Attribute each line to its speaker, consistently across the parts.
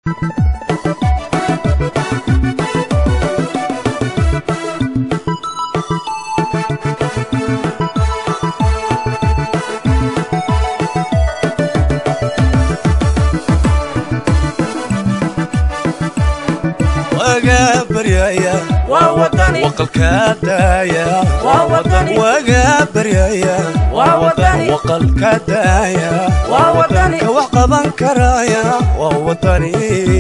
Speaker 1: waga baryaya waqalka daaya waga baryaya waqalka daaya ka wax qaban karaya waa wadani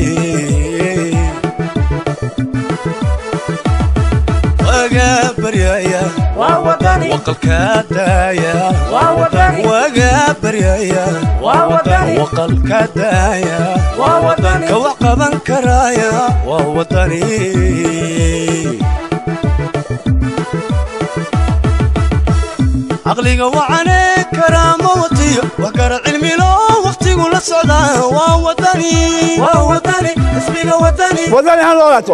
Speaker 1: waga baryaya waqalka daaya waga baryaya waqalka daaya ka wax qaban karaya waa wadani caqliga wacane karaama watiyo wax kara cilmilo wakhtigu la socdaa waa wadani waa wadani ismiga wadani
Speaker 2: wadani ha noolaato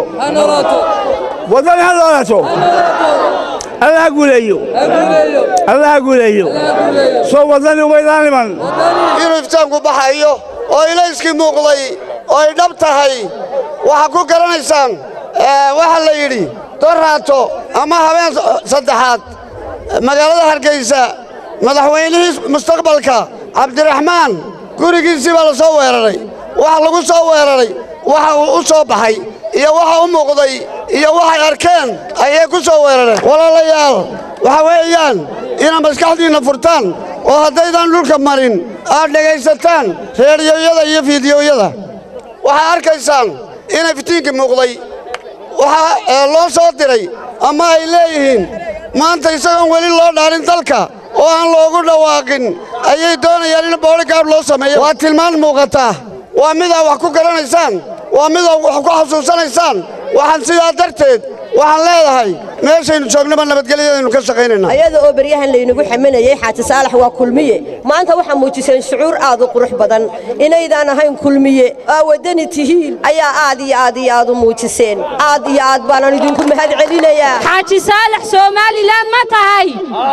Speaker 2: wadani ha noolaato alla ha guuleeyo alla ha guuleeyo soo wadani umaydaan iman
Speaker 3: inuu iftaanku baxayo oo ilayskii muuqday oo ay dhab tahay waxaa ku garanaysaan waxaa la yidhi dorraato ama habeen saddexaad magaalada hargaysa madaxweynihii mustaqbalka cabdiraxmaan gurigiisii baa la soo weeraray waxa lagu soo weeraray waxa uu u soo baxay iyo waxa u muuqday iyo waxay arkeen ayay ku soo weerareen walaalayaal waxa weeyaan inaad maskaxdiinna furtaan oo haddaydan dhulka marin aad dhegaysataan reediyoyada iyo fiidiyoyada waxaad arkaysaan inay fitiinkii muuqday waxaa loo soo diray ama ay leeyihiin maanta isagoon weli loo dhaarin dalka oo aan loogu dhawaaqin ayay doonayaan in booligaard loo sameeyo waa tilmaan muuqataa waa midaa wax ku garanaysaan waa midaa wax ku xasuusanaysaan waxaan sidaa darteed waxaan leedahay meeshaynu joognaba nabadgelyadaynu ka shaqaynaynaa
Speaker 4: ayada oo beryahan laynagu xaminayay xaaji saalax waa kulmiye maanta waxaa muujiseen shucuur aad u qurux badan inaydaan ahayn kulmiye aa waddani tihiin ayaa aad iyo aad iyo aad u muujiseen aad iyo aad baanaan idinku mahad celinayaa
Speaker 5: xaaji saalax somalilan ma tahay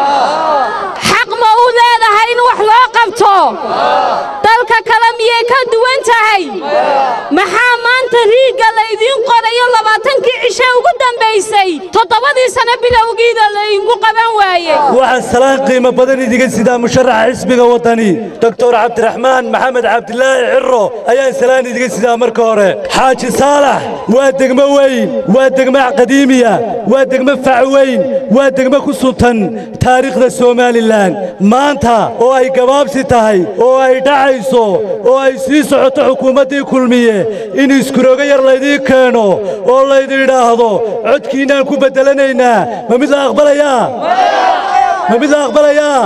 Speaker 5: xaq ma u leedahay in wax loo qabto dalka kale miyay ka duwan tahay maxaa maanta riigga laydiin qorayo labaatankii cishe ugu dambaysay toddobadii sano bilowgiida laydinku qaban waayey
Speaker 6: waxaan salaan qiimo badan idiga sidaa musharaxa xisbiga waddani doktor cabdiraxmaan maxamed cabdilaahi cirro ayaan salaan idiga sidaa marka hore xaaji saalax waa degmo weyn waa degmo qadiimiya waa degmo fac weyn waa degmo ku suntan taariikhda somalilan maanta oo ay gabaabsi tahay oo ay dhacayso oo ay sii socoto xukuumaddii kulmiye in iskuroogo yar laydiin keeno oo laydidhaahdo codkiinnaan ku beddelanaynaa ma mid la aqbalayaa ma mid la aqbalayaa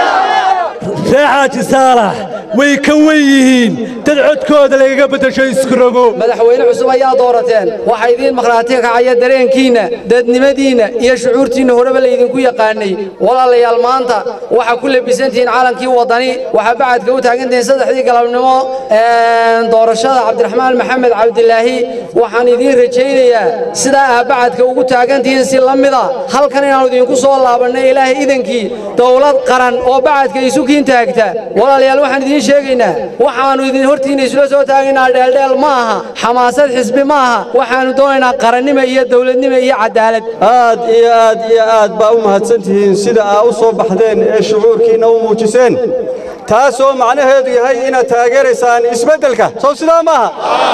Speaker 6: ree xaaji saalax way ka wen yihiin dad codkooda lagaga beddesho iskurogo
Speaker 7: madaxweyne cusub ayaa doorateen waxaa idiin maqhraati kacaya dareenkiinna dadnimadiinna iyo shucuurtiinna horeba laydinku yaqaannay walaalayaal maanta waxaa ku labisantihiin calankii waddani waxaa bacadka u taagantihiin saddexdii galabnimo doorashada cabdiraxmaan maxamed cabdilaahi waxaan idiin rajaynayaa sidaa aa bacadka ugu taagantihiin si la mida halkan inaannu idinku soo laabannay ilaahay idankii dowlad qaran oo bacadka isukiin taagta walaalayaal waxaan idiin sheegaynaa waxaannu idin hortiinna isula soo taagaynaa dheeldheel ma aha xamaasad xisbi ma aha waxaannu doonaynaa qarannimo iyo dowladnimo iyo cadaalad
Speaker 8: aad iyo aad iyo aad baa u mahadsantihiin sida aa u soo baxdeen ee shucuurkiinna u muujiseen taasoo macnaheedu yahay inaad taageeraysaan isbeddelka sow sidaa maaha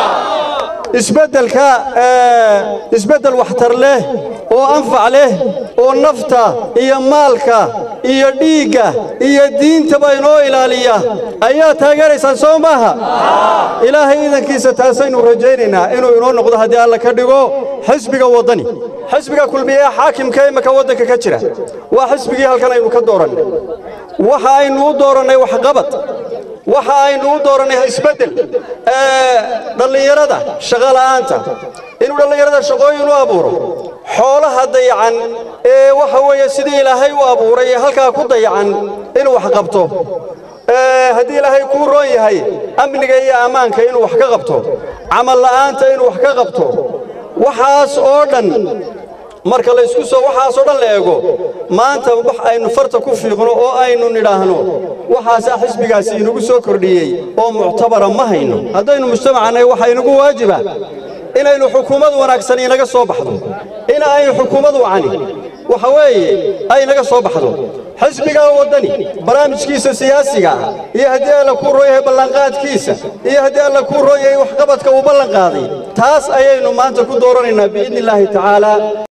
Speaker 8: isbeddelka isbeddel waxtar leh oo anfac leh oo nafta iyo maalka iyo dhiigga iyo diintaba inoo ilaaliya ayaa taageeraysaan soo maaha ilaahay idankiisa taasaynu rajaynaynaa inuu inoo noqdo haddii alla ka dhigo xisbiga waddani xisbiga kulmiye xaakimka imaka waddanka ka jira waa xisbigii halkan aynu ka doorannay waxa aynu u doorannay waxqabad waxa aynu u doorannay isbeddel dhallinyarada shaqola'aanta inuu dhallinyarada shaqooyin u abuuro xoolaha dayacan ee waxa weeye sidii ilaahay u abuuray ee halkaa ku dayacan inuu wax qabto haddii ilaahay kuu roon yahay amniga iyo ammaanka inuu wax ka qabto camal la'aanta inuu wax ka qabto waxaas oo dhan marka la isku soo waxaasoo dhan la eego maanta wax aynu farta ku fiiqno oo aynu nidhaahno waxaasaa xisbigaasi inagu soo kordhiyey oo muctabara ma hayno haddaynu mujtamacannahay waxaa inagu waajiba inaynu xukuumad wanaagsan inaga soo baxdo in aynu xukuumad wacani waxa weeye ay naga soo baxdo xisbigaa waddani barnaamijkiisa siyaasiga ah iyo haddii alla kuu roon yahay ballanqaadkiisa iyo haddii alla kuu roon yahay waxqabadka uu ballan qaaday taas ayaynu maanta ku dooranaynaa biidni illaahi tacaala